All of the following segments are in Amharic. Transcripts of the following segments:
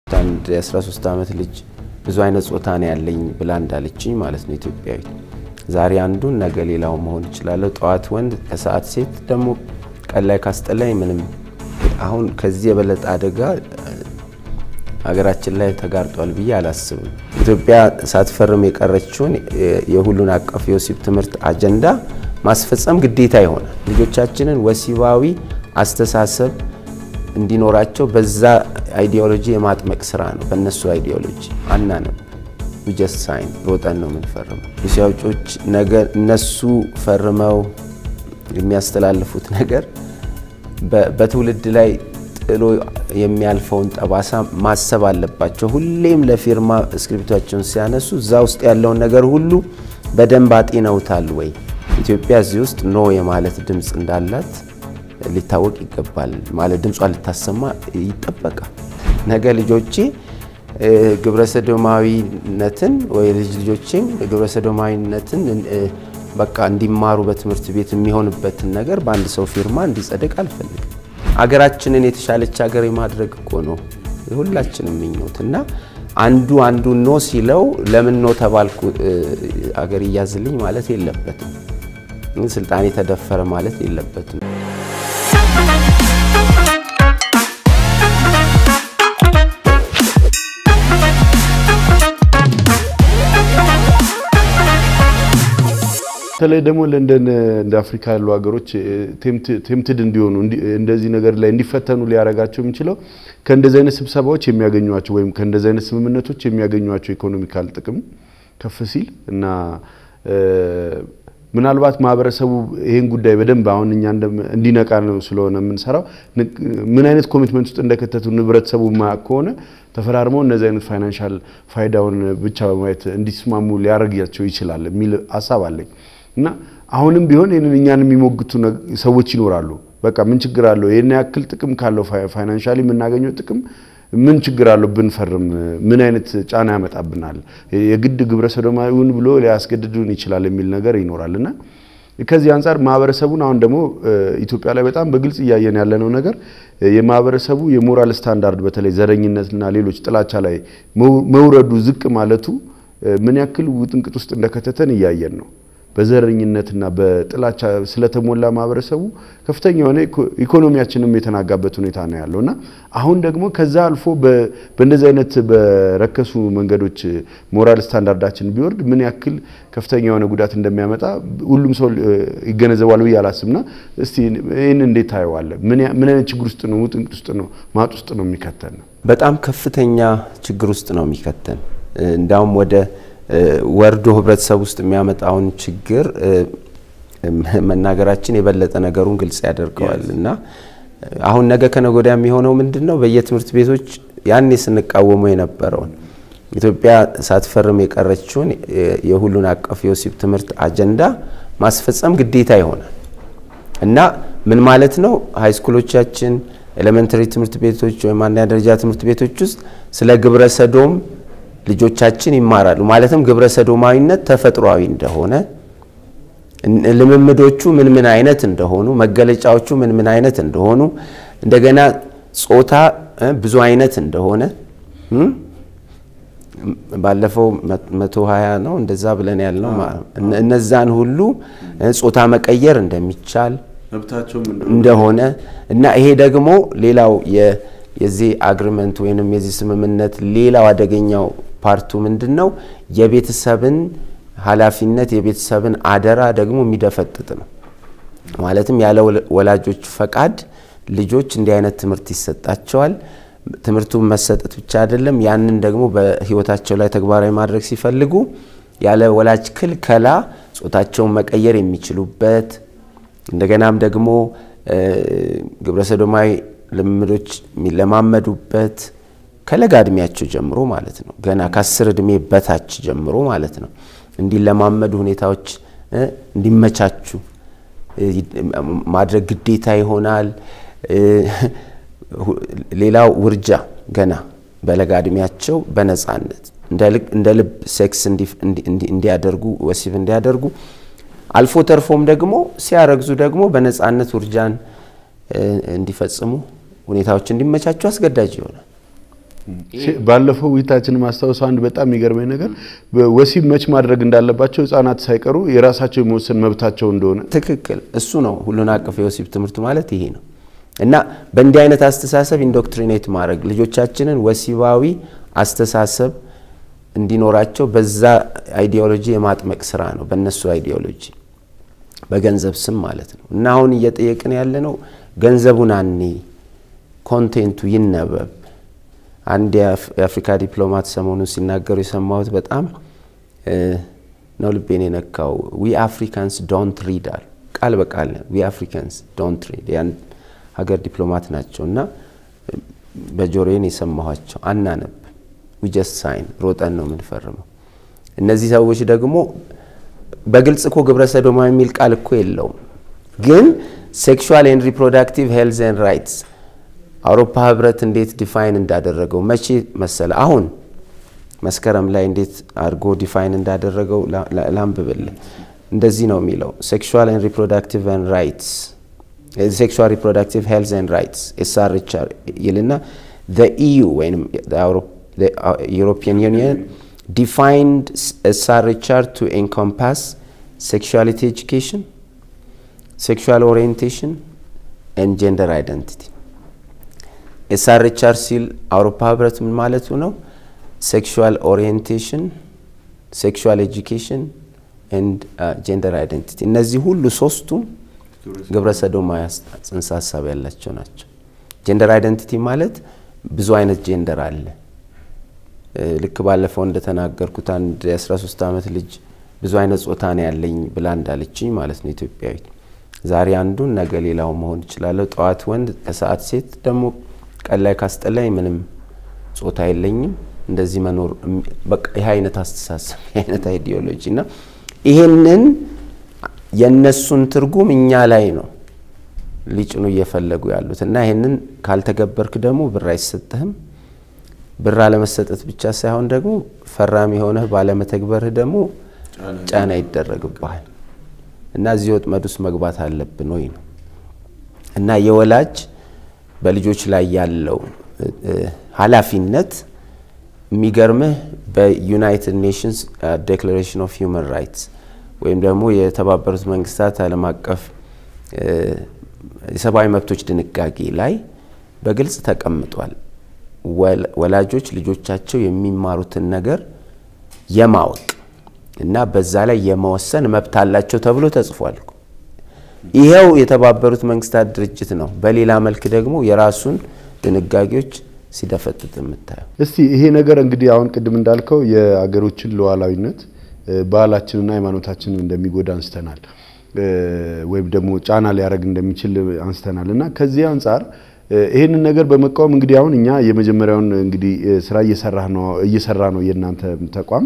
አንድ የ13 ዓመት ልጅ ብዙ አይነት ጾታ ነው ያለኝ ብላ እንዳለችኝ ማለት ነው ኢትዮጵያዊት። ዛሬ አንዱን ነገ ሌላው መሆን እችላለሁ። ጠዋት ወንድ ከሰዓት ሴት፣ ደግሞ ቀን ላይ ካስጠላኝ ምንም። አሁን ከዚህ የበለጠ አደጋ ሀገራችን ላይ ተጋርጧል ብዬ አላስብም። ኢትዮጵያ ሳትፈርም የቀረችውን የሁሉን አቀፍ የወሲብ ትምህርት አጀንዳ ማስፈጸም ግዴታ ይሆናል። ልጆቻችንን ወሲባዊ አስተሳሰብ እንዲኖራቸው በዛ አይዲዮሎጂ የማጥመቅ ስራ ነው። በእነሱ አይዲዮሎጂ አናነብ ጀስት ሳይን ሮጠን ነው የምንፈርመው። ሻውጮች ነገር እነሱ ፈርመው የሚያስተላልፉት ነገር በትውልድ ላይ ጥሎ የሚያልፈውን ጠባሳ ማሰብ አለባቸው። ሁሌም ለፊርማ እስክሪፕቷቸውን ሲያነሱ እዛ ውስጥ ያለውን ነገር ሁሉ በደንብ አጤነውታል ወይ? ኢትዮጵያ እዚህ ውስጥ ኖ የማለት ድምፅ እንዳላት ሊታወቅ ይገባል። ማለት ድምጿ ልታሰማ ይጠበቃል። ነገ ልጆቼ ግብረሰዶማዊነትን ወይ ልጅ ልጆቼም ግብረሰዶማዊነትን በቃ እንዲማሩ በትምህርት ቤት የሚሆንበትን ነገር በአንድ ሰው ፊርማ እንዲጸድቅ አልፈልግም። አገራችንን የተሻለች ሀገር የማድረግ እኮ ነው የሁላችንም ምኞት እና አንዱ አንዱ ኖ ሲለው ለምን ኖ ተባልኩ አገር እያዝልኝ ማለት የለበትም። ስልጣኔ ተደፈረ ማለት የለበትም። በተለይ ደግሞ ለንደን እንደ አፍሪካ ያሉ ሀገሮች ቴምትድ እንዲሆኑ እንደዚህ ነገር ላይ እንዲፈተኑ ሊያደርጋቸው የሚችለው ከእንደዚህ አይነት ስብሰባዎች የሚያገኟቸው ወይም ከእንደዚህ አይነት ስምምነቶች የሚያገኟቸው ኢኮኖሚካል ጥቅም ከፍ ሲል እና ምናልባት ማህበረሰቡ ይህን ጉዳይ በደንብ አሁን እኛ እንዲነቃ ነው ስለሆነ የምንሰራው ምን አይነት ኮሚትመንት ውስጥ እንደከተቱ ህብረተሰቡ ማያውቅ ከሆነ ተፈራርመው እነዚህ አይነት ፋይናንሻል ፋይዳውን ብቻ በማየት እንዲስማሙ ሊያደርጋቸው ይችላል የሚል ሀሳብ አለኝ እና አሁንም ቢሆን ይህንን እኛን የሚሞግቱ ሰዎች ይኖራሉ። በቃ ምን ችግር አለው? ይህን ያክል ጥቅም ካለው ፋይናንሻሊ የምናገኘው ጥቅም ምን ችግር አለው ብንፈርም? ምን አይነት ጫና ያመጣብናል? የግድ ግብረ ሰዶማዊውን ብሎ ሊያስገድዱን ይችላል የሚል ነገር ይኖራል እና ከዚህ አንጻር ማህበረሰቡን አሁን ደግሞ ኢትዮጵያ ላይ በጣም በግልጽ እያየን ያለነው ነገር የማህበረሰቡ የሞራል ስታንዳርድ በተለይ ዘረኝነትና ሌሎች ጥላቻ ላይ መውረዱ ዝቅ ማለቱ ምን ያክል ውጥንቅጥ ውስጥ እንደከተተን እያየን ነው። በዘረኝነትና በጥላቻ ስለተሞላ ማህበረሰቡ ከፍተኛ የሆነ ኢኮኖሚያችንም የተናጋበት ሁኔታ ነው ያለው እና አሁን ደግሞ ከዛ አልፎ በእንደዚህ አይነት በረከሱ መንገዶች ሞራል ስታንዳርዳችን ቢወርድ ምን ያክል ከፍተኛ የሆነ ጉዳት እንደሚያመጣ ሁሉም ሰው ይገነዘባል ብዬ አላስብና እስቲ ይህን እንዴት ታየዋለህ? ምን አይነት ችግር ውስጥ ነው ውጥንቅጥ ውስጥ ነው ማጥ ውስጥ ነው የሚከተን? በጣም ከፍተኛ ችግር ውስጥ ነው የሚከተን እንዳውም ወደ ወርዶ ህብረተሰብ ውስጥ የሚያመጣውን ችግር መናገራችን የበለጠ ነገሩን ግልጽ ያደርገዋል እና አሁን ነገ ከነገ ወዲያ የሚሆነው ምንድን ነው? በየትምህርት ቤቶች ያኔ ስንቃወመው የነበረውን ኢትዮጵያ ሳትፈርም የቀረችውን የሁሉን አቀፍ የወሲብ ትምህርት አጀንዳ ማስፈጸም ግዴታ ይሆናል እና ምን ማለት ነው? ሃይስኩሎቻችን፣ ኤሌመንተሪ ትምህርት ቤቶች ወይም አንደኛ ደረጃ ትምህርት ቤቶች ውስጥ ስለ ግብረ ሰዶም ልጆቻችን ይማራሉ። ማለትም ግብረ ሰዶማዊነት ተፈጥሯዊ እንደሆነ ልምምዶቹ ምን ምን አይነት እንደሆኑ መገለጫዎቹ ምን ምን አይነት እንደሆኑ እንደገና ጾታ ብዙ አይነት እንደሆነ ባለፈው መቶ ሀያ ነው እንደዛ ብለን ያልነው እነዛን ሁሉ ጾታ መቀየር እንደሚቻል እንደሆነ እና ይሄ ደግሞ ሌላው የዚህ አግሪመንት ወይንም የዚህ ስምምነት ሌላው አደገኛው ፓርቱ ምንድን ነው? የቤተሰብን ኃላፊነት የቤተሰብን አደራ ደግሞ የሚደፈጥጥ ነው። ማለትም ያለ ወላጆች ፈቃድ ልጆች እንዲህ አይነት ትምህርት ይሰጣቸዋል። ትምህርቱን መሰጠት ብቻ አይደለም፣ ያንን ደግሞ በሕይወታቸው ላይ ተግባራዊ ማድረግ ሲፈልጉ ያለ ወላጅ ክልከላ ጾታቸውን መቀየር የሚችሉበት እንደገናም ደግሞ ግብረሰዶማዊ ልምዶች የሚለማመዱበት ከለጋ እድሜያቸው ጀምሮ ማለት ነው። ገና ከአስር እድሜ በታች ጀምሮ ማለት ነው። እንዲለማመዱ ሁኔታዎች እንዲመቻቹ ማድረግ ግዴታ ይሆናል። ሌላው ውርጃ ገና በለጋ እድሜያቸው በነፃነት እንደ ልብ ሴክስ እንዲያደርጉ ወሲብ እንዲያደርጉ አልፎ ተርፎም ደግሞ ሲያረግዙ ደግሞ በነፃነት ውርጃን እንዲፈጽሙ ሁኔታዎች እንዲመቻቹ አስገዳጅ ይሆናል። ባለፈው ውይይታችን ማስታወሰው አንድ በጣም የሚገርመኝ ነገር ወሲብ መች ማድረግ እንዳለባቸው ህጻናት ሳይቀሩ የራሳቸው የመወሰን መብታቸው እንደሆነ ትክክል። እሱ ነው ሁሉን አቀፍ የወሲብ ትምህርት ማለት ይሄ ነው። እና በእንዲህ አይነት አስተሳሰብ ኢንዶክትሪኔት ማድረግ ልጆቻችንን ወሲባዊ አስተሳሰብ እንዲኖራቸው በዛ አይዲዮሎጂ የማጥመቅ ስራ ነው፣ በእነሱ አይዲዮሎጂ በገንዘብ ስም ማለት ነው። እና አሁን እየጠየቅን ያለ ነው ገንዘቡን አኔ ኮንቴንቱ ይነበብ። አንድ የአፍሪካ ዲፕሎማት ሰሞኑን ሲናገሩ የሰማሁት በጣም ነው ልቤን የነካው። ዊ አፍሪካንስ ዶንት ሪድ አሉ። ቃል በቃል ዊ አፍሪካንስ ዶንት ሪድ ያን ሀገር ዲፕሎማት ናቸው እና በጆሮዬን የሰማኋቸው አናነብ ዊ ጀስት ሳይን ሮጠን ነው የምንፈርመው። እነዚህ ሰዎች ደግሞ በግልጽ እኮ ግብረ ሰዶማ የሚል ቃል እኮ የለውም፣ ግን ሴክሹዋል ኤንድ ሪፕሮዳክቲቭ ሄልዝ ኤንድ ራይትስ አውሮፓ ህብረት እንዴት ዲፋይን እንዳደረገው መቼ መሰለ? አሁን መስከረም ላይ እንዴት አድርጎ ዲፋይን እንዳደረገው ላንብብል። እንደዚህ ነው የሚለው ሴክሹዋል ኤንድ ሪፕሮዳክቲቭ ኤንድ ራይትስ ሴክሹዋል ሪፕሮዳክቲቭ ሄልዝ ኤንድ ራይትስ ኤስአርኤችአር ይልና ዘ ኢዩ ወይም ዩሮፒያን ዩኒየን ዲፋይንድ ኤስአርኤችአር ቱ ኤንኮምፓስ ሴክሹዋሊቲ ኤጁኬሽን ሴክሹዋል ኦሪየንቴሽን ኤንድ ጀንደር አይደንቲቲ ኤስአርኤችአር ሲል አውሮፓ ህብረት ምን ማለቱ ነው? ሴክሹዋል ኦሪየንቴሽን፣ ሴክሹዋል ኤጁኬሽን ኤንድ ጀንደር አይደንቲቲ እነዚህ ሁሉ ሶስቱም ግብረ ሰዶማዊ ጽንሰ ሀሳብ ያላቸው ናቸው። ጀንደር አይደንቲቲ ማለት ብዙ አይነት ጀንደር አለ። ልክ ባለፈው እንደተናገርኩት አንድ የ13 ዓመት ልጅ ብዙ አይነት ጾታ ነው ያለኝ ብላ እንዳለችኝ ማለት ነው ኢትዮጵያዊት። ዛሬ አንዱን ነገ ሌላው መሆን እችላለሁ። ጠዋት ወንድ ከሰዓት ሴት ደግሞ ቀን ላይ ካስጠላኝ ምንም ጾታ የለኝም እንደዚህ መኖር በቃ ይህ አይነት አስተሳሰብ ይህ አይነት አይዲዮሎጂ እና ይሄንን የእነሱን ትርጉም እኛ ላይ ነው ሊጭኑ እየፈለጉ ያሉት እና ይህንን ካልተገበርክ ደግሞ ብር አይሰጥህም። ብር አለመሰጠት ብቻ ሳይሆን ደግሞ ፈራሚ የሆነህ ባለመተግበርህ ደግሞ ጫና ይደረግብሃል እና እዚህ ወጥመድ ውስጥ መግባት አለብን ወይ ነው እና የወላጅ በልጆች ላይ ያለው ኃላፊነት የሚገርምህ በዩናይትድ ኔሽንስ ዴክላሬሽን ኦፍ ሂውማን ራይትስ ወይም ደግሞ የተባበሩት መንግስታት ዓለም አቀፍ የሰብአዊ መብቶች ድንጋጌ ላይ በግልጽ ተቀምጧል። ወላጆች ልጆቻቸው የሚማሩትን ነገር የማወቅ እና በዛ ላይ የመወሰን መብት አላቸው ተብሎ ተጽፏል። ይኸው የተባበሩት መንግስታት ድርጅት ነው። በሌላ መልክ ደግሞ የራሱን ድንጋጌዎች ሲደፈጥጥ የምታየው። እስቲ ይሄ ነገር እንግዲህ አሁን ቅድም እንዳልከው የአገሮችን ሉዓላዊነት ባህላችንና ሃይማኖታችንን እንደሚጎዳ አንስተናል፣ ወይም ደግሞ ጫና ሊያደርግ እንደሚችል አንስተናል እና ከዚህ አንጻር ይህንን ነገር በመቃወም እንግዲህ አሁን እኛ የመጀመሪያውን እንግዲህ ስራ እየሰራ ነው የእናንተ ተቋም።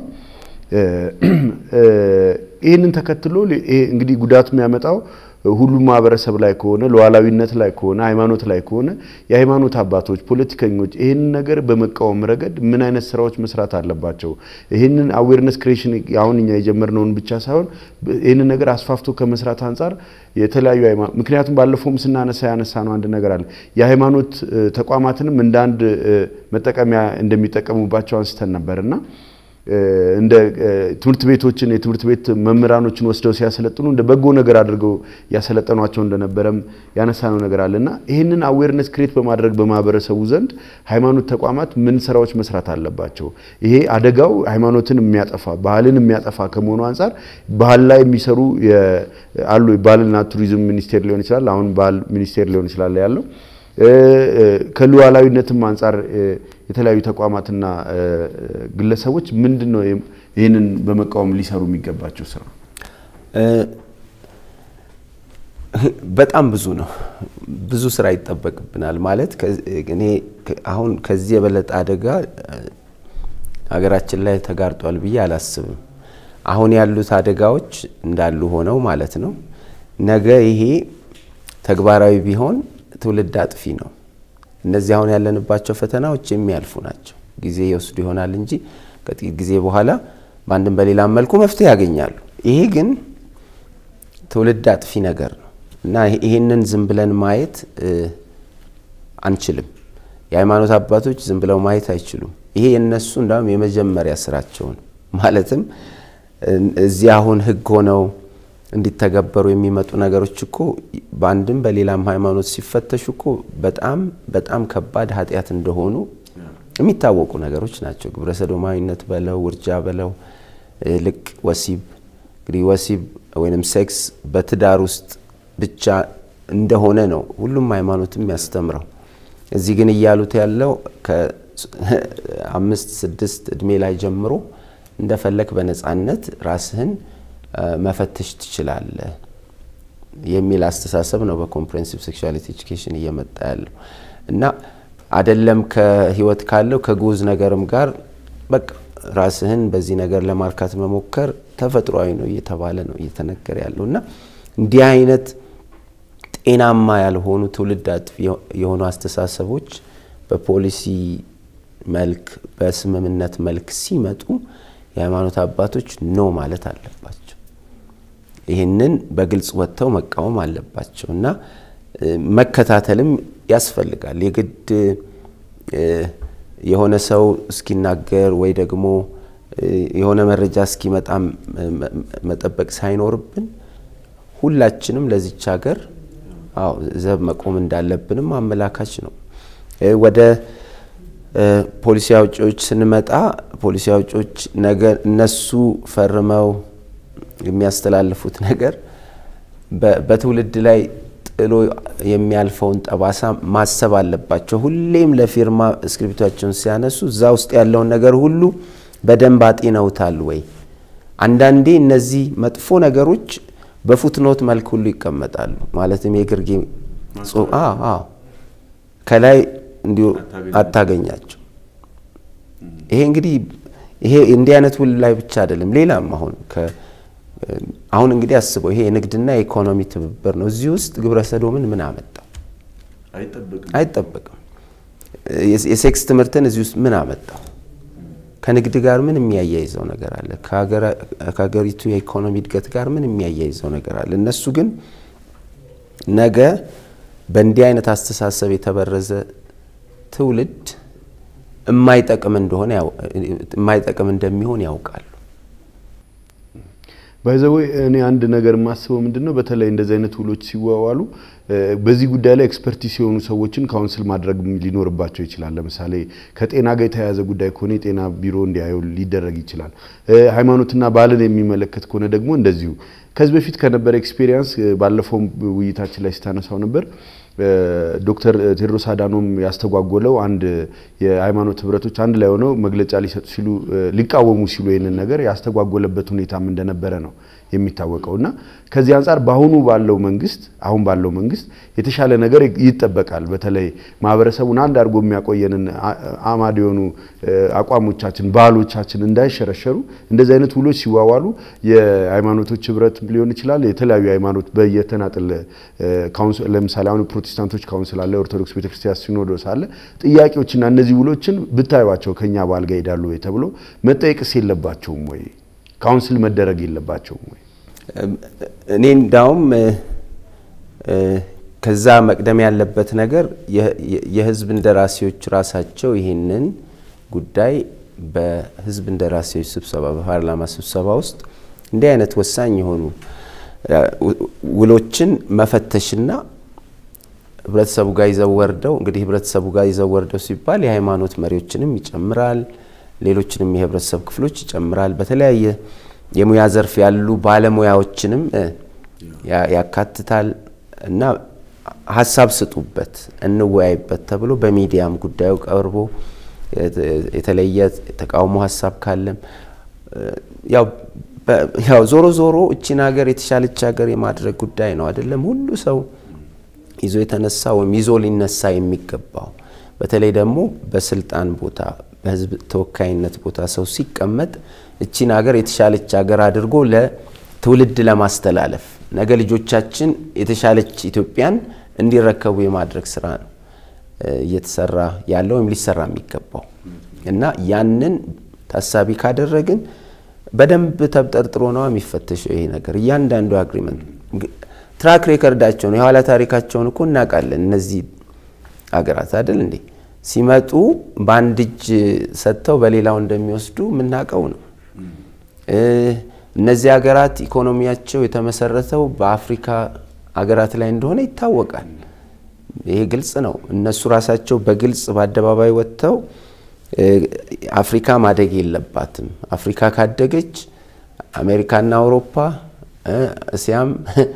ይህንን ተከትሎ እንግዲህ ጉዳት የሚያመጣው ሁሉም ማህበረሰብ ላይ ከሆነ ሉዓላዊነት ላይ ከሆነ ሃይማኖት ላይ ከሆነ የሃይማኖት አባቶች፣ ፖለቲከኞች ይህንን ነገር በመቃወም ረገድ ምን አይነት ስራዎች መስራት አለባቸው? ይህንን አዌርነስ ክሬሽን አሁን እኛ የጀመርነውን ብቻ ሳይሆን ይህንን ነገር አስፋፍቶ ከመስራት አንጻር የተለያዩ ምክንያቱም ባለፈውም ስናነሳ ያነሳ ነው አንድ ነገር አለ የሃይማኖት ተቋማትንም እንደ አንድ መጠቀሚያ እንደሚጠቀሙባቸው አንስተን ነበር እና እንደ ትምህርት ቤቶችን የትምህርት ቤት መምህራኖችን ወስደው ሲያሰለጥኑ እንደ በጎ ነገር አድርገው ያሰለጠኗቸው እንደነበረም ያነሳነው ነገር አለ እና ይህንን አዌርነስ ክሬት በማድረግ በማህበረሰቡ ዘንድ ሃይማኖት ተቋማት ምን ስራዎች መስራት አለባቸው? ይሄ አደጋው ሃይማኖትን የሚያጠፋ ባህልን የሚያጠፋ ከመሆኑ አንጻር ባህል ላይ የሚሰሩ አሉ። ባህልና ቱሪዝም ሚኒስቴር ሊሆን ይችላል፣ አሁን ባህል ሚኒስቴር ሊሆን ይችላል ያለው ከሉዓላዊነትም አንጻር የተለያዩ ተቋማትና ግለሰቦች ምንድን ነው ይህንን በመቃወም ሊሰሩ የሚገባቸው ስራ? በጣም ብዙ ነው። ብዙ ስራ ይጠበቅብናል። ማለት እኔ አሁን ከዚህ የበለጠ አደጋ ሀገራችን ላይ ተጋርጧል ብዬ አላስብም። አሁን ያሉት አደጋዎች እንዳሉ ሆነው ማለት ነው። ነገ ይሄ ተግባራዊ ቢሆን ትውልድ አጥፊ ነው። እነዚህ አሁን ያለንባቸው ፈተናዎች የሚያልፉ ናቸው። ጊዜ ይወስዱ ይሆናል እንጂ ከጥቂት ጊዜ በኋላ በአንድም በሌላም መልኩ መፍትሄ ያገኛሉ። ይሄ ግን ትውልድ አጥፊ ነገር ነው እና ይሄንን ዝም ብለን ማየት አንችልም። የሃይማኖት አባቶች ዝም ብለው ማየት አይችሉም። ይሄ የነሱ እንዳውም የመጀመሪያ ስራቸው ነው። ማለትም እዚህ አሁን ህግ ሆነው እንዲተገበሩ የሚመጡ ነገሮች እኮ በአንድም በሌላም ሃይማኖት ሲፈተሹ እኮ በጣም በጣም ከባድ ኃጢአት እንደሆኑ የሚታወቁ ነገሮች ናቸው። ግብረ ሰዶማዊነት በለው ውርጃ በለው ልቅ ወሲብ እንግዲህ ወሲብ ወይም ሴክስ በትዳር ውስጥ ብቻ እንደሆነ ነው ሁሉም ሃይማኖትም ያስተምረው። እዚህ ግን እያሉት ያለው ከአምስት ስድስት እድሜ ላይ ጀምሮ እንደፈለግ በነፃነት ራስህን መፈተሽ ትችላለህ የሚል አስተሳሰብ ነው በኮምፕሬንሲቭ ሴክሹዋሊቲ ኤጁኬሽን እየመጣ ያለው እና አደለም ከህይወት ካለው ከጉዝ ነገርም ጋር በቃ ራስህን በዚህ ነገር ለማርካት መሞከር ተፈጥሯዊ ነው እየተባለ ነው እየተነገረ ያለው እና እንዲህ አይነት ጤናማ ያልሆኑ ትውልድ አጥፊ የሆኑ አስተሳሰቦች በፖሊሲ መልክ በስምምነት መልክ ሲመጡ የሃይማኖት አባቶች ኖ ማለት አለባቸው። ይህንን በግልጽ ወጥተው መቃወም አለባቸው እና መከታተልም ያስፈልጋል። የግድ የሆነ ሰው እስኪናገር ወይ ደግሞ የሆነ መረጃ እስኪመጣ መጠበቅ ሳይኖርብን ሁላችንም ለዚች ሀገር አዎ ዘብ መቆም እንዳለብንም አመላካች ነው። ወደ ፖሊሲ አውጪዎች ስንመጣ ፖሊሲ አውጪዎች ነገ እነሱ ፈርመው የሚያስተላልፉት ነገር በትውልድ ላይ ጥሎ የሚያልፈውን ጠባሳ ማሰብ አለባቸው። ሁሌም ለፊርማ እስክሪፕቷቸውን ሲያነሱ እዛ ውስጥ ያለውን ነገር ሁሉ በደንብ አጢነውታል ወይ? አንዳንዴ እነዚህ መጥፎ ነገሮች በፉትኖት መልክ ሁሉ ይቀመጣሉ። ማለትም የግርጌ ከላይ እንዲሁ አታገኛቸው። ይሄ እንግዲህ ይሄ እንዲህ አይነት ውል ላይ ብቻ አይደለም፣ ሌላም አሁን አሁን እንግዲህ አስበው ይሄ የንግድና የኢኮኖሚ ትብብር ነው። እዚህ ውስጥ ግብረ ሰዶምን ምን አመጣው? አይጠበቅም። የሴክስ ትምህርትን እዚህ ውስጥ ምን አመጣው? ከንግድ ጋር ምን የሚያያይዘው ነገር አለ? ከሀገሪቱ የኢኮኖሚ እድገት ጋር ምን የሚያያይዘው ነገር አለ? እነሱ ግን ነገ በእንዲህ አይነት አስተሳሰብ የተበረዘ ትውልድ የማይጠቅም እንደሆነ የማይጠቅም እንደሚሆን ያውቃሉ። ባይዘዌ እኔ አንድ ነገር የማስበው ምንድን ነው፣ በተለይ እንደዚህ አይነት ውሎች ሲዋዋሉ በዚህ ጉዳይ ላይ ኤክስፐርቲስ የሆኑ ሰዎችን ካውንስል ማድረግ ሊኖርባቸው ይችላል። ለምሳሌ ከጤና ጋር የተያያዘ ጉዳይ ከሆነ የጤና ቢሮ እንዲያየው ሊደረግ ይችላል። ሃይማኖትና ባህልን የሚመለከት ከሆነ ደግሞ እንደዚሁ። ከዚህ በፊት ከነበረ ኤክስፔሪየንስ ባለፈው ውይይታችን ላይ ስታነሳው ነበር ዶክተር ቴዎድሮስ አዳኖም ያስተጓጎለው አንድ የሃይማኖት ህብረቶች አንድ ላይ ሆነው መግለጫ ሊሰጡ ሲሉ ሊቃወሙ ሲሉ ይህንን ነገር ያስተጓጎለበት ሁኔታም እንደነበረ ነው የሚታወቀው እና ከዚህ አንጻር በአሁኑ ባለው መንግስት አሁን ባለው መንግስት የተሻለ ነገር ይጠበቃል። በተለይ ማህበረሰቡን አንድ አድርጎ የሚያቆየንን አማድ የሆኑ አቋሞቻችን፣ ባህሎቻችን እንዳይሸረሸሩ እንደዚህ አይነት ውሎች ሲዋዋሉ የሃይማኖቶች ህብረት ሊሆን ይችላል። የተለያዩ ሃይማኖት በየተናጥል ለምሳሌ አሁን ፕሮቴስታንቶች ካውንስል አለ፣ ኦርቶዶክስ ቤተክርስቲያን ሲኖዶስ አለ። ጥያቄዎችና እነዚህ ውሎችን ብታዩቸው ከኛ ባህል ጋር ይሄዳሉ ወይ ተብሎ መጠየቅስ የለባቸውም ወይ? ካውንስል መደረግ የለባቸውም ወይ? እኔ እንዳውም ከዛ መቅደም ያለበት ነገር የህዝብ እንደራሴዎች ራሳቸው ይህንን ጉዳይ በህዝብ እንደራሴዎች ስብሰባ በፓርላማ ስብሰባ ውስጥ እንዲህ አይነት ወሳኝ የሆኑ ውሎችን መፈተሽና ህብረተሰቡ ጋር ይዘው ወርደው እንግዲህ ህብረተሰቡ ጋር ይዘው ወርደው ሲባል የሃይማኖት መሪዎችንም ይጨምራል፣ ሌሎችንም የህብረተሰብ ክፍሎች ይጨምራል። በተለያየ የሙያ ዘርፍ ያሉ ባለሙያዎችንም ያካትታል እና ሀሳብ ስጡበት፣ እንወያይበት ተብሎ በሚዲያም ጉዳዩ ቀርቦ የተለየ ተቃውሞ ሀሳብ ካለም ያው ዞሮ ዞሮ እቺን ሀገር የተሻለች ሀገር የማድረግ ጉዳይ ነው አይደለም ሁሉ ሰው ይዞ የተነሳ ወይም ይዞ ሊነሳ የሚገባው በተለይ ደግሞ በስልጣን ቦታ በህዝብ ተወካይነት ቦታ ሰው ሲቀመጥ እቺን ሀገር የተሻለች ሀገር አድርጎ ለትውልድ ለማስተላለፍ ነገ ልጆቻችን የተሻለች ኢትዮጵያን እንዲረከቡ የማድረግ ስራ ነው እየተሰራ ያለው ወይም ሊሰራ የሚገባው እና ያንን ታሳቢ ካደረግን በደንብ ተብጠርጥሮ ነው የሚፈተሸው ይሄ ነገር እያንዳንዱ አግሪመንት ትራክ ሬከርዳቸውን የኋላ ታሪካቸውን እኮ እናውቃለን። እነዚህ አገራት አይደል እንዴ ሲመጡ በአንድ እጅ ሰጥተው በሌላው እንደሚወስዱ የምናውቀው ነው። እነዚህ ሀገራት ኢኮኖሚያቸው የተመሰረተው በአፍሪካ ሀገራት ላይ እንደሆነ ይታወቃል። ይሄ ግልጽ ነው። እነሱ ራሳቸው በግልጽ በአደባባይ ወጥተው አፍሪካ ማደግ የለባትም፣ አፍሪካ ካደገች አሜሪካና አውሮፓ እስያም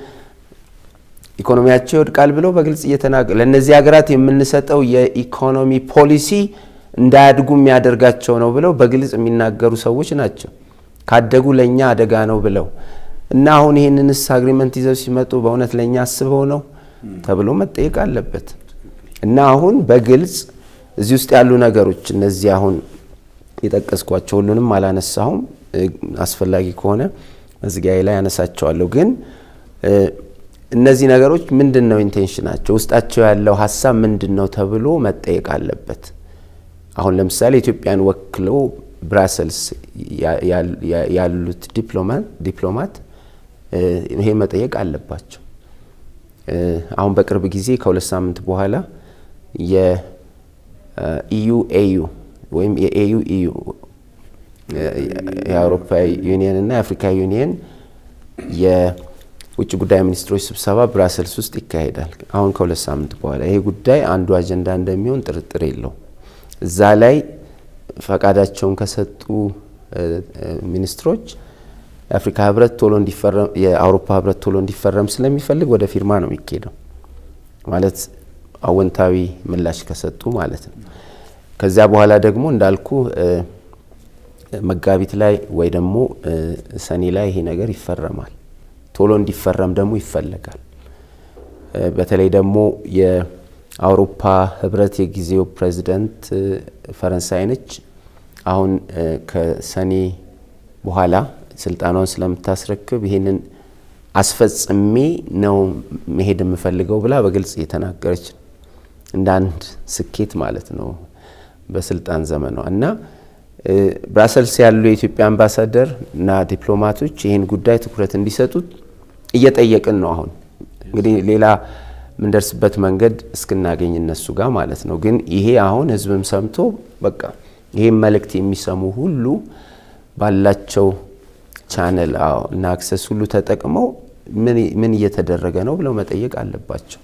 ኢኮኖሚያቸው ይወድቃል ብለው በግልጽ እየተናገሩ ለእነዚህ ሀገራት የምንሰጠው የኢኮኖሚ ፖሊሲ እንዳያድጉ የሚያደርጋቸው ነው ብለው በግልጽ የሚናገሩ ሰዎች ናቸው። ካደጉ ለእኛ አደጋ ነው ብለው እና አሁን ይህንንስ አግሪመንት ይዘው ሲመጡ በእውነት ለእኛ አስበው ነው ተብሎ መጠየቅ አለበት። እና አሁን በግልጽ እዚህ ውስጥ ያሉ ነገሮች እነዚህ አሁን የጠቀስኳቸው ሁሉንም አላነሳሁም። አስፈላጊ ከሆነ መዝጊያዬ ላይ ያነሳቸዋለሁ። ግን እነዚህ ነገሮች ምንድን ነው ኢንቴንሽናቸው፣ ውስጣቸው ያለው ሀሳብ ምንድን ነው ተብሎ መጠየቅ አለበት። አሁን ለምሳሌ ኢትዮጵያን ወክለው ብራሰልስ ያሉት ዲፕሎማት ይሄ መጠየቅ አለባቸው። አሁን በቅርብ ጊዜ ከሁለት ሳምንት በኋላ የኢዩ ኤዩ ወይም የኤዩ ኢዩ የአውሮፓ ዩኒየን እና የአፍሪካ ዩኒየን የውጭ ጉዳይ ሚኒስትሮች ስብሰባ ብራሰልስ ውስጥ ይካሄዳል። አሁን ከሁለት ሳምንት በኋላ ይሄ ጉዳይ አንዱ አጀንዳ እንደሚሆን ጥርጥር የለው። እዛ ላይ ፈቃዳቸውን ከሰጡ ሚኒስትሮች የአፍሪካ ህብረት ቶሎ እንዲፈረም የአውሮፓ ህብረት ቶሎ እንዲፈረም ስለሚፈልግ ወደ ፊርማ ነው የሚካሄደው። ማለት አወንታዊ ምላሽ ከሰጡ ማለት ነው። ከዚያ በኋላ ደግሞ እንዳልኩ መጋቢት ላይ ወይ ደግሞ ሰኔ ላይ ይሄ ነገር ይፈረማል። ቶሎ እንዲፈረም ደግሞ ይፈለጋል። በተለይ ደግሞ የአውሮፓ ህብረት የጊዜው ፕሬዚደንት ፈረንሳይ ነች። አሁን ከሰኔ በኋላ ስልጣኗን ስለምታስረክብ ይህንን አስፈጽሜ ነው መሄድ የምፈልገው ብላ በግልጽ እየተናገረች ነው። እንደ አንድ ስኬት ማለት ነው በስልጣን ዘመኗ እና ብራሰልስ ያሉ የኢትዮጵያ አምባሳደር እና ዲፕሎማቶች ይህን ጉዳይ ትኩረት እንዲሰጡት እየጠየቅን ነው። አሁን እንግዲህ ሌላ የምንደርስበት መንገድ እስክናገኝ እነሱ ጋር ማለት ነው። ግን ይሄ አሁን ህዝብም ሰምቶ በቃ ይህም መልእክት የሚሰሙ ሁሉ ባላቸው ቻነል እና አክሰስ ሁሉ ተጠቅመው ምን እየተደረገ ነው ብለው መጠየቅ አለባቸው።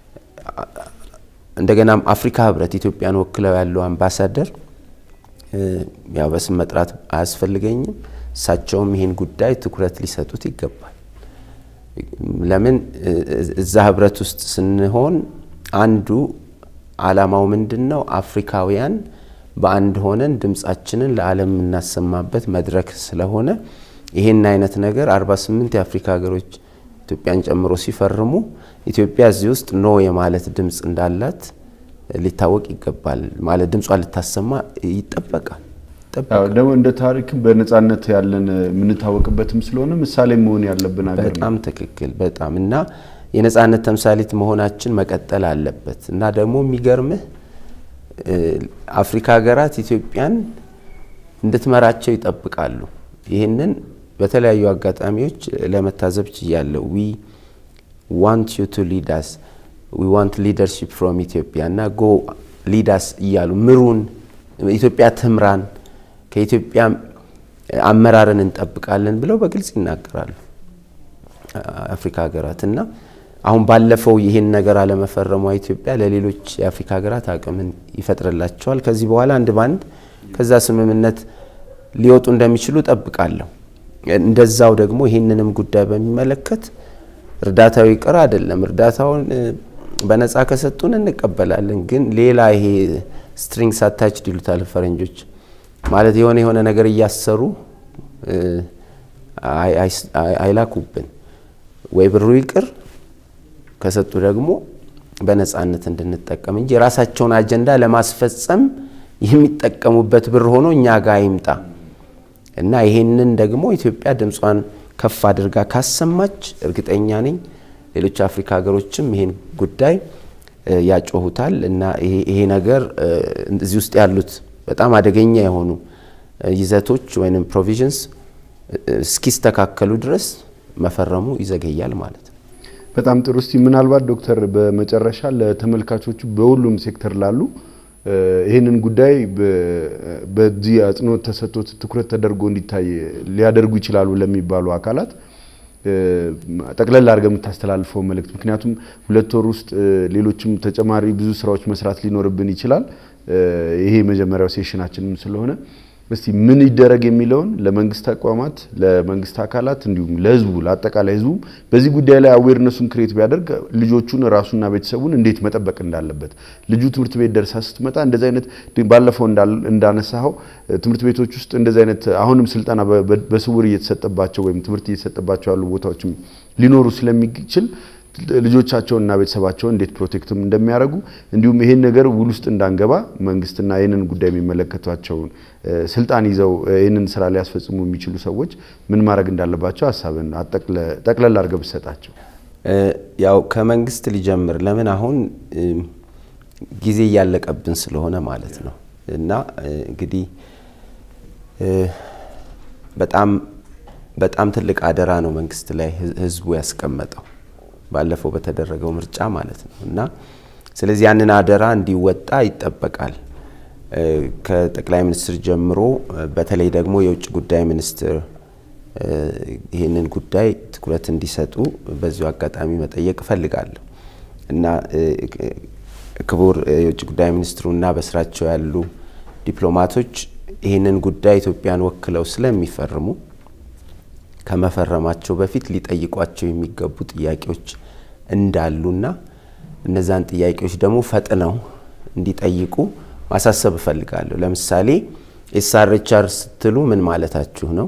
እንደገናም አፍሪካ ህብረት ኢትዮጵያን ወክለው ያለው አምባሳደር ያው በስም መጥራት አያስፈልገኝም። እሳቸውም ይህን ጉዳይ ትኩረት ሊሰጡት ይገባል። ለምን እዛ ህብረት ውስጥ ስንሆን አንዱ አላማው ምንድን ነው? አፍሪካውያን በአንድ ሆነን ድምጻችንን ለዓለም የምናሰማበት መድረክ ስለሆነ ይህን አይነት ነገር 48 የአፍሪካ ሀገሮች ኢትዮጵያን ጨምሮ ሲፈርሙ ኢትዮጵያ እዚህ ውስጥ ኖ የማለት ድምፅ እንዳላት ሊታወቅ ይገባል። ማለት ድምጿን ልታሰማ ይጠበቃል። ደግሞ እንደ ታሪክ በነጻነት ያለን የምንታወቅበትም ስለሆነ ምሳሌ መሆን ያለብን ሀገር ነው። በጣም ትክክል። በጣም እና የነጻነት ተምሳሌት መሆናችን መቀጠል አለበት እና ደግሞ የሚገርምህ አፍሪካ ሀገራት ኢትዮጵያን እንድትመራቸው ይጠብቃሉ። ይህንን በተለያዩ አጋጣሚዎች ለመታዘብ ችያለሁ። ዊ ዋንት ዩ ቱ ሊዳስ ዊ ዋንት ሊደርሺፕ ፍሮም ኢትዮጵያ እና ጎ ሊዳስ እያሉ ምሩን፣ ኢትዮጵያ ትምራን፣ ከኢትዮጵያ አመራርን እንጠብቃለን ብለው በግልጽ ይናገራሉ አፍሪካ ሀገራት እና አሁን ባለፈው ይህን ነገር አለመፈረሟ ኢትዮጵያ ለሌሎች የአፍሪካ ሀገራት አቅምን ይፈጥርላቸዋል። ከዚህ በኋላ አንድ ባንድ ከዛ ስምምነት ሊወጡ እንደሚችሉ ጠብቃለሁ። እንደዛው ደግሞ ይህንንም ጉዳይ በሚመለከት እርዳታው ይቅር አይደለም፣ እርዳታውን በነፃ ከሰጡን እንቀበላለን። ግን ሌላ ይሄ ስትሪንግስ አታችድ ይሉታል ፈረንጆች፣ ማለት የሆነ የሆነ ነገር እያሰሩ አይላኩብን። ወይ ብሩ ይቅር ከሰጡ ደግሞ በነፃነት እንድንጠቀም እንጂ የራሳቸውን አጀንዳ ለማስፈጸም የሚጠቀሙበት ብር ሆኖ እኛ ጋር አይምጣ እና ይሄንን ደግሞ ኢትዮጵያ ድምጿን ከፍ አድርጋ ካሰማች እርግጠኛ ነኝ ሌሎች አፍሪካ ሀገሮችም ይሄን ጉዳይ ያጮሁታል እና ይሄ ነገር እዚህ ውስጥ ያሉት በጣም አደገኛ የሆኑ ይዘቶች ወይም ፕሮቪዥንስ እስኪስተካከሉ ድረስ መፈረሙ ይዘገያል ማለት ነው። በጣም ጥሩ። እስቲ ምናልባት ዶክተር በመጨረሻ ለተመልካቾቹ በሁሉም ሴክተር ላሉ ይህንን ጉዳይ በዚህ አጽንኦት ተሰጥቶት ትኩረት ተደርጎ እንዲታይ ሊያደርጉ ይችላሉ ለሚባሉ አካላት ጠቅለል አድርገህ የምታስተላልፈው መልእክት። ምክንያቱም ሁለት ወር ውስጥ ሌሎችም ተጨማሪ ብዙ ስራዎች መስራት ሊኖርብን ይችላል። ይሄ የመጀመሪያው ሴሽናችንም ስለሆነ እስቲ ምን ይደረግ የሚለውን ለመንግስት ተቋማት፣ ለመንግስት አካላት እንዲሁም ለህዝቡ ለአጠቃላይ ህዝቡ በዚህ ጉዳይ ላይ አዌርነሱን ክሬት ቢያደርግ ልጆቹን ራሱና ቤተሰቡን እንዴት መጠበቅ እንዳለበት ልጁ ትምህርት ቤት ደርሳ ስትመጣ እንደዚህ አይነት ባለፈው እንዳነሳኸው ትምህርት ቤቶች ውስጥ እንደዚህ አይነት አሁንም ስልጠና በስውር እየተሰጠባቸው ወይም ትምህርት እየተሰጠባቸው ያሉ ቦታዎችም ሊኖሩ ስለሚችል ልጆቻቸውንና ቤተሰባቸውን እንዴት ፕሮቴክትም እንደሚያደርጉ እንዲሁም ይሄን ነገር ውል ውስጥ እንዳንገባ መንግስትና ይህንን ጉዳይ የሚመለከቷቸውን ስልጣን ይዘው ይህንን ስራ ሊያስፈጽሙ የሚችሉ ሰዎች ምን ማድረግ እንዳለባቸው ሀሳብን ጠቅለል አድርገህ ብትሰጣቸው። ያው ከመንግስት ሊጀምር ለምን አሁን ጊዜ እያለቀብን ስለሆነ ማለት ነው። እና እንግዲህ በጣም በጣም ትልቅ አደራ ነው መንግስት ላይ ህዝቡ ያስቀመጠው ባለፈው በተደረገው ምርጫ ማለት ነው እና ስለዚህ ያንን አደራ እንዲወጣ ይጠበቃል። ከጠቅላይ ሚኒስትር ጀምሮ በተለይ ደግሞ የውጭ ጉዳይ ሚኒስትር ይህንን ጉዳይ ትኩረት እንዲሰጡ በዚሁ አጋጣሚ መጠየቅ እፈልጋለሁ እና ክቡር የውጭ ጉዳይ ሚኒስትሩና በስራቸው ያሉ ዲፕሎማቶች ይህንን ጉዳይ ኢትዮጵያን ወክለው ስለሚፈርሙ ከመፈረማቸው በፊት ሊጠይቋቸው የሚገቡ ጥያቄዎች እንዳሉና እነዛን ጥያቄዎች ደግሞ ፈጥነው እንዲጠይቁ ማሳሰብ እፈልጋለሁ። ለምሳሌ ኤስአርኤችአር ስትሉ ምን ማለታችሁ ነው?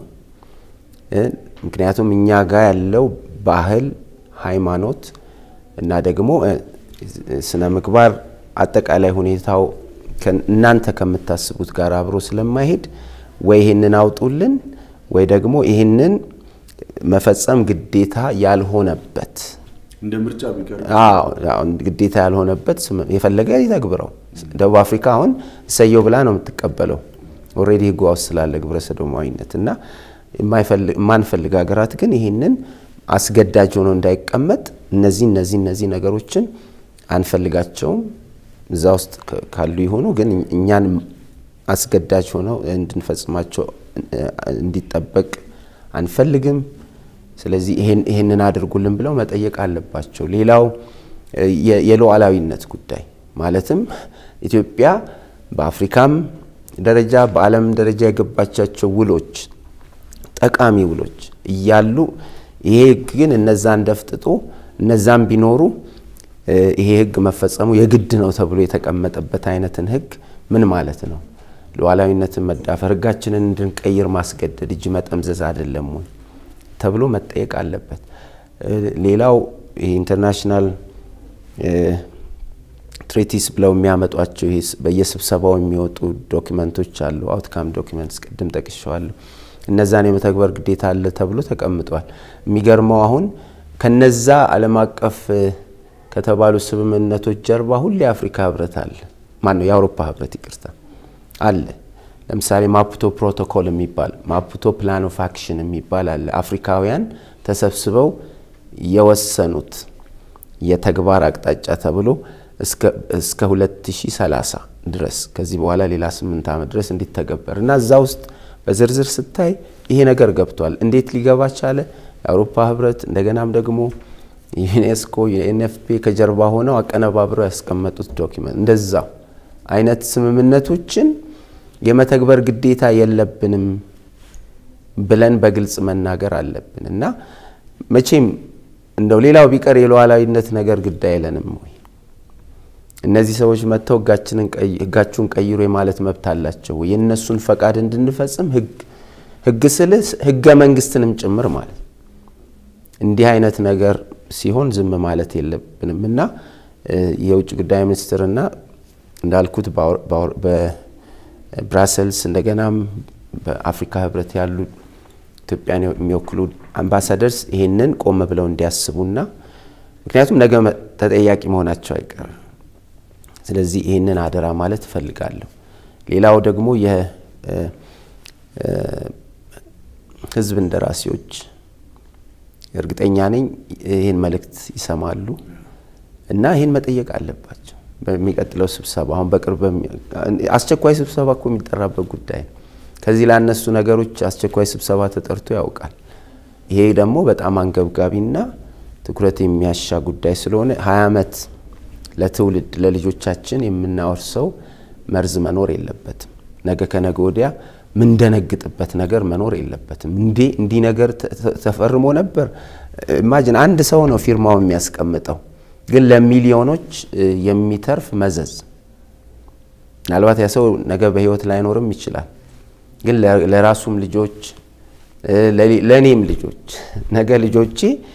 ምክንያቱም እኛ ጋር ያለው ባህል፣ ሃይማኖት እና ደግሞ ስነ ምግባር አጠቃላይ ሁኔታው እናንተ ከምታስቡት ጋር አብሮ ስለማይሄድ ወይ ይህንን አውጡልን ወይ ደግሞ ይህንን መፈጸም ግዴታ ያልሆነበት እንደ ምርጫ ግዴታ ያልሆነበት የፈለገ ይተግብረው። ደቡብ አፍሪካ አሁን እሰየው ብላ ነው የምትቀበለው። ኦልሬዲ ህጉ ውስጥ ስላለ ግብረ ሰዶማዊነት እና የማንፈልግ ሀገራት ግን ይህንን አስገዳጅ ሆኖ እንዳይቀመጥ እነዚህ እነዚህ እነዚህ ነገሮችን አንፈልጋቸውም። እዛ ውስጥ ካሉ ይሆኑ ግን እኛን አስገዳጅ ሆነው እንድንፈጽማቸው እንዲጠበቅ አንፈልግም። ስለዚህ ይህንን አድርጉልን ብለው መጠየቅ አለባቸው። ሌላው የሉዓላዊነት ጉዳይ ማለትም ኢትዮጵያ በአፍሪካም ደረጃ በዓለም ደረጃ የገባቻቸው ውሎች ጠቃሚ ውሎች እያሉ ይሄ ህግ ግን እነዛን ደፍጥጦ እነዛን ቢኖሩ ይሄ ህግ መፈጸሙ የግድ ነው ተብሎ የተቀመጠበት አይነትን ህግ ምን ማለት ነው? ሉዓላዊነትን መዳፈር፣ ህጋችንን እንድንቀይር ማስገደድ፣ እጅ መጠምዘዝ አይደለም ወይ ተብሎ መጠየቅ አለበት። ሌላው ኢንተርናሽናል ትሬቲስ ብለው የሚያመጧቸው በየስብሰባው የሚወጡ ዶኪመንቶች አሉ። አውትካም ዶኪመንትስ ቅድም ጠቅሸዋለሁ። እነዛን የመተግበር ግዴታ አለ ተብሎ ተቀምጧል። የሚገርመው አሁን ከነዛ ዓለም አቀፍ ከተባሉ ስምምነቶች ጀርባ ሁሌ የአፍሪካ ህብረት አለ። ማን ነው? የአውሮፓ ህብረት ይቅርታ አለ። ለምሳሌ ማፑቶ ፕሮቶኮል የሚባል ማፑቶ ፕላን ኦፍ አክሽን የሚባል አለ። አፍሪካውያን ተሰብስበው የወሰኑት የተግባር አቅጣጫ ተብሎ እስከ 2030 ድረስ ከዚህ በኋላ ሌላ ስምንት ዓመት ድረስ እንዲተገበር እና እዛ ውስጥ በዝርዝር ስታይ ይሄ ነገር ገብቷል። እንዴት ሊገባ ቻለ? የአውሮፓ ህብረት እንደገናም ደግሞ ዩኔስኮ የኤንኤፍፒ ከጀርባ ሆነው አቀነባብረው ያስቀመጡት ዶኪመንት እንደዛው አይነት ስምምነቶችን የመተግበር ግዴታ የለብንም ብለን በግልጽ መናገር አለብን እና መቼም እንደው ሌላው ቢቀር የሉዓላዊነት ነገር ግድ አይለንም ወይ? እነዚህ ሰዎች መጥተው ህጋችሁን ቀይሩ የማለት መብት አላቸው ወይ? የእነሱን ፈቃድ እንድንፈጽም ህግ ስልህ ህገ መንግስትንም ጭምር ማለት እንዲህ አይነት ነገር ሲሆን ዝም ማለት የለብንም እና የውጭ ጉዳይ ሚኒስትርና እንዳልኩት በብራሰልስ እንደገናም በአፍሪካ ህብረት ያሉ ኢትዮጵያን የሚወክሉ አምባሳደርስ ይሄንን ቆም ብለው እንዲያስቡና ምክንያቱም ነገ ተጠያቂ መሆናቸው አይቀርም። ስለዚህ ይህንን አደራ ማለት እፈልጋለሁ። ሌላው ደግሞ የህዝብ እንደራሴዎች እርግጠኛ ነኝ ይህን መልእክት ይሰማሉ እና ይህን መጠየቅ አለባቸው። በሚቀጥለው ስብሰባ አሁን በቅርብ አስቸኳይ ስብሰባ እኮ የሚጠራበት ጉዳይ ነው። ከዚህ ላነሱ ነገሮች አስቸኳይ ስብሰባ ተጠርቶ ያውቃል። ይሄ ደግሞ በጣም አንገብጋቢና ትኩረት የሚያሻ ጉዳይ ስለሆነ ሀያ ዓመት ለትውልድ ለልጆቻችን የምናወርሰው መርዝ መኖር የለበትም። ነገ ከነገ ወዲያ ምንደነግጥበት ነገር መኖር የለበትም። እንዴ እንዲህ ነገር ተፈርሞ ነበር። ኢማጅን አንድ ሰው ነው ፊርማው የሚያስቀምጠው፣ ግን ለሚሊዮኖች የሚተርፍ መዘዝ። ምናልባት ያ ሰው ነገ በህይወት ላይኖርም ይችላል፣ ግን ለራሱም ልጆች ለእኔም ልጆች ነገ ልጆቼ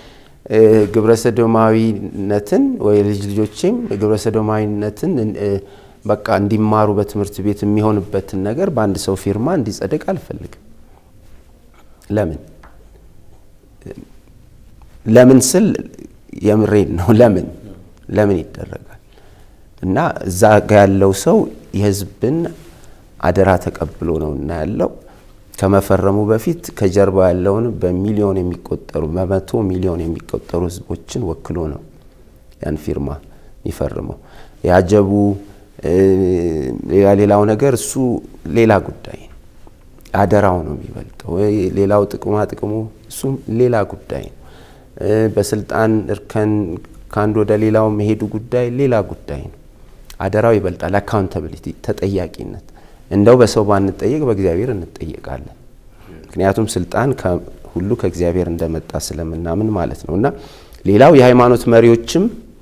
ግብረሰዶማዊነትን ወይ ልጅ ልጆቼም ግብረሰዶማዊነትን በቃ እንዲማሩ በትምህርት ቤት የሚሆንበትን ነገር በአንድ ሰው ፊርማ እንዲጸድቅ አልፈልግም። ለምን ለምን ስል የምሬን ነው። ለምን ለምን ይደረጋል? እና እዛ ጋ ያለው ሰው የህዝብን አደራ ተቀብሎ ነው እና ያለው ከመፈረሙ በፊት ከጀርባ ያለውን በሚሊዮን የሚቆጠሩ በመቶ ሚሊዮን የሚቆጠሩ ህዝቦችን ወክሎ ነው ያን ፊርማ የሚፈርመው። ያጀቡ ሌላ ሌላው ነገር እሱ ሌላ ጉዳይ ነው። አደራው ነው የሚበልጠው። ሌላው ጥቅማ ጥቅሙ እሱም ሌላ ጉዳይ ነው። በስልጣን እርከን ከአንድ ወደ ሌላው መሄዱ ጉዳይ ሌላ ጉዳይ ነው። አደራው ይበልጣል። አካውንታብሊቲ ተጠያቂነት እንደው በሰው ባንጠየቅ በእግዚአብሔር እንጠየቃለን። ምክንያቱም ስልጣን ሁሉ ከእግዚአብሔር እንደመጣ ስለምናምን ማለት ነው። እና ሌላው የሃይማኖት መሪዎችም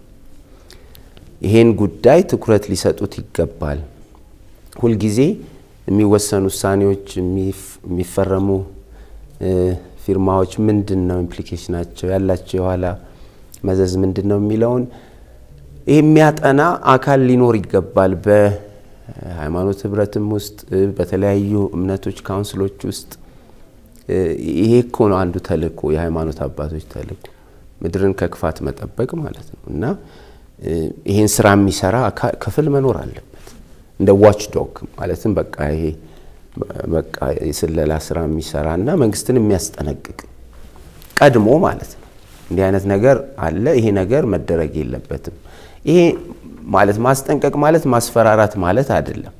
ይሄን ጉዳይ ትኩረት ሊሰጡት ይገባል። ሁልጊዜ የሚወሰኑ ውሳኔዎች፣ የሚፈረሙ ፊርማዎች ምንድን ነው ኢምፕሊኬሽናቸው ያላቸው የኋላ መዘዝ ምንድን ነው የሚለውን ይህ የሚያጠና አካል ሊኖር ይገባል። ሃይማኖት ህብረትም ውስጥ በተለያዩ እምነቶች ካውንስሎች ውስጥ ይሄ እኮ ነው አንዱ ተልእኮ፣ የሃይማኖት አባቶች ተልእኮ ምድርን ከክፋት መጠበቅ ማለት ነው እና ይሄን ስራ የሚሰራ ክፍል መኖር አለበት እንደ ዋች ዶግ ማለትም በቃ ይሄ በቃ የስለላ ስራ የሚሰራ እና መንግስትን የሚያስጠነቅቅ ቀድሞ ማለት ነው። እንዲህ አይነት ነገር አለ፣ ይሄ ነገር መደረግ የለበትም። ይሄ ማለት ማስጠንቀቅ ማለት ማስፈራራት ማለት አይደለም።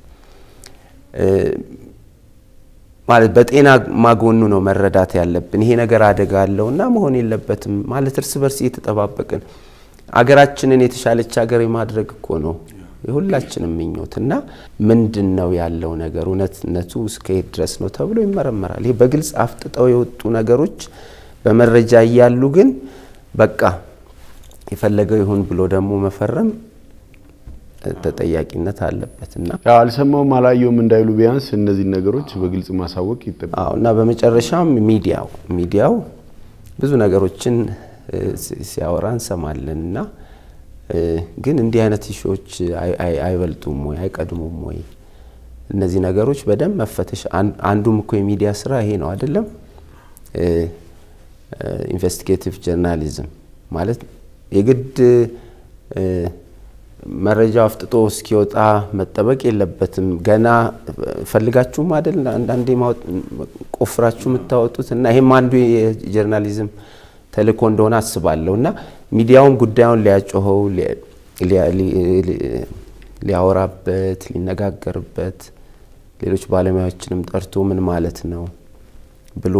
ማለት በጤና ማጎኑ ነው መረዳት ያለብን። ይሄ ነገር አደጋ አለው እና መሆን የለበትም ማለት እርስ በርስ እየተጠባበቅን አገራችንን የተሻለች ሀገር የማድረግ እኮ ነው የሁላችንም ምኞት እና ምንድን ነው ያለው ነገር እውነትነቱ እስከየት ድረስ ነው ተብሎ ይመረመራል። ይሄ በግልጽ አፍጥጠው የወጡ ነገሮች በመረጃ እያሉ ግን በቃ የፈለገው ይሁን ብሎ ደግሞ መፈረም ተጠያቂነት አለበት እና አልሰማውም አላየውም እንዳይሉ ቢያንስ እነዚህ ነገሮች በግልጽ ማሳወቅ ይጠበቃል። አዎ እና በመጨረሻም ሚዲያው ሚዲያው ብዙ ነገሮችን ሲያወራ እንሰማለን እና ግን እንዲህ አይነት ኢሹዎች አይበልጡም ወይ አይቀድሙም ወይ? እነዚህ ነገሮች በደንብ መፈተሽ አንዱም እኮ የሚዲያ ስራ ይሄ ነው አይደለም? ኢንቨስቲጌቲቭ ጀርናሊዝም ማለት የግድ መረጃው አፍጥጦ እስኪወጣ መጠበቅ የለበትም። ገና ፈልጋችሁም አይደል አንዳንዴ ቆፍራችሁ የምታወጡት እና ይሄም አንዱ የጀርናሊዝም ተልእኮ እንደሆነ አስባለሁ እና ሚዲያውም ጉዳዩን ሊያጮኸው ሊያወራበት፣ ሊነጋገርበት ሌሎች ባለሙያዎችንም ጠርቶ ምን ማለት ነው ብሎ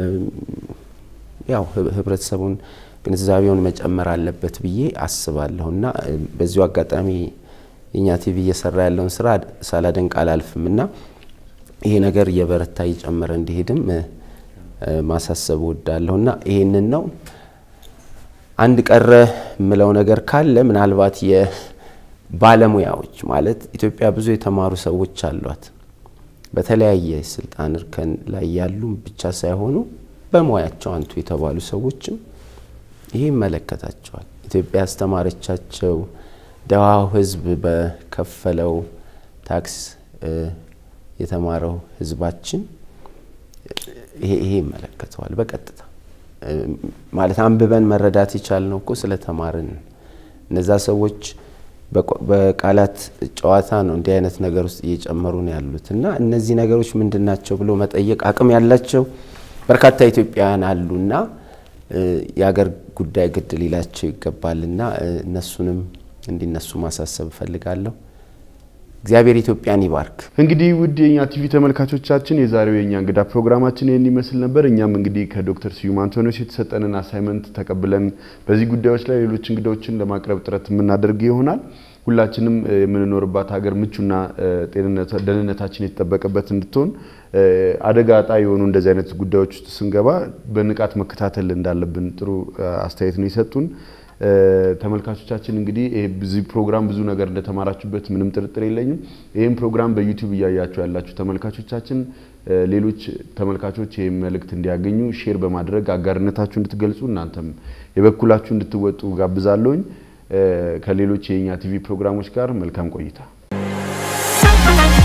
ያው ህብረተሰቡን ግንዛቤውን መጨመር አለበት ብዬ አስባለሁ እና በዚሁ አጋጣሚ የእኛ ቲቪ እየሰራ ያለውን ስራ ሳላደንቅ አላልፍም እና ይሄ ነገር እየበረታ እየጨመረ እንዲሄድም ማሳሰብ እወዳለሁ እና ይሄንን ነው። አንድ ቀረ የምለው ነገር ካለ ምናልባት የባለሙያዎች ማለት ኢትዮጵያ ብዙ የተማሩ ሰዎች አሏት። በተለያየ ስልጣን እርከን ላይ ያሉ ብቻ ሳይሆኑ በሙያቸው አንቱ የተባሉ ሰዎችም ይሄ ይመለከታቸዋል። ኢትዮጵያ ያስተማረቻቸው ደሃው ህዝብ በከፈለው ታክስ የተማረው ህዝባችን ይሄ ይመለከተዋል በቀጥታ ማለት አንብበን መረዳት የቻልነው እኮ ስለተማርን። እነዛ ሰዎች በቃላት ጨዋታ ነው እንዲህ አይነት ነገር ውስጥ እየጨመሩ ነው ያሉት እና እነዚህ ነገሮች ምንድን ናቸው ብሎ መጠየቅ አቅም ያላቸው በርካታ ኢትዮጵያውያን አሉና የሀገር ጉዳይ ግድ ሊላቸው ይገባልና እነሱንም እንዲነሱ ማሳሰብ እፈልጋለሁ። እግዚአብሔር ኢትዮጵያን ይባርክ። እንግዲህ ውድ የኛ ቲቪ ተመልካቾቻችን የዛሬው የኛ እንግዳ ፕሮግራማችን ይህን ይመስል ነበር። እኛም እንግዲህ ከዶክተር ስዩም አንቶኒዎስ የተሰጠንን አሳይመንት ተቀብለን በዚህ ጉዳዮች ላይ ሌሎች እንግዳዎችን ለማቅረብ ጥረት የምናደርግ ይሆናል። ሁላችንም የምንኖርባት ሀገር ምቹና ደህንነታችን የተጠበቀበት እንድትሆን አደጋ ጣ የሆኑ እንደዚህ አይነት ጉዳዮች ውስጥ ስንገባ በንቃት መከታተል እንዳለብን ጥሩ አስተያየት ነው የሰጡን። ተመልካቾቻችን እንግዲህ በዚህ ፕሮግራም ብዙ ነገር እንደተማራችሁበት ምንም ጥርጥር የለኝም። ይህም ፕሮግራም በዩቲዩብ እያያችሁ ያላችሁ ተመልካቾቻችን ሌሎች ተመልካቾች ይህም መልእክት እንዲያገኙ ሼር በማድረግ አጋርነታችሁ እንድትገልጹ እናንተም የበኩላችሁ እንድትወጡ ጋብዛለሁኝ። ከሌሎች የእኛ ቲቪ ፕሮግራሞች ጋር መልካም ቆይታ